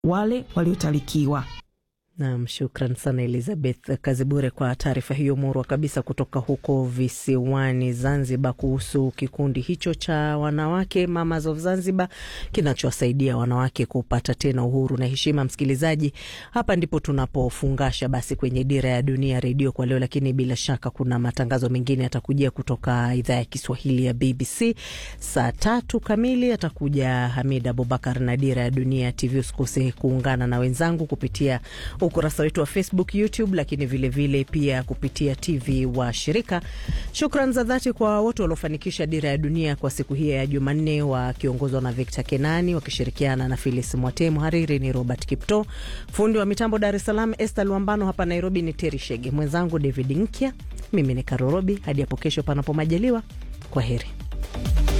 wale waliotalikiwa. Nam, shukran sana Elizabeth Kazibure kwa taarifa hiyo murwa kabisa kutoka huko visiwani Zanzibar kuhusu kikundi hicho cha wanawake Mamas of Zanzibar kinachowasaidia wanawake kupata tena uhuru na heshima. Msikilizaji, hapa ndipo tunapofungasha basi kwenye Dira ya Dunia redio kwa leo, lakini bila shaka kuna matangazo mengine yatakujia kutoka idhaa ya Kiswahili ya BBC. Saa tatu kamili atakuja Hamid Abubakar na Dira ya Dunia TV. Usikose kuungana na wenzangu kupitia ukurasa wetu wa Facebook, YouTube, lakini vilevile vile pia kupitia TV wa shirika. Shukran za dhati kwa wote waliofanikisha Dira ya Dunia kwa siku hii ya Jumanne, wakiongozwa na Victor Kenani wakishirikiana na Filis Mwate. Mhariri ni Robert Kipto, fundi wa mitambo Dar es Salaam Esther Luambano, hapa Nairobi ni Teri Shege, mwenzangu David Nkya, mimi ni Karorobi. Hadi hapo kesho, panapo majaliwa, kwa heri.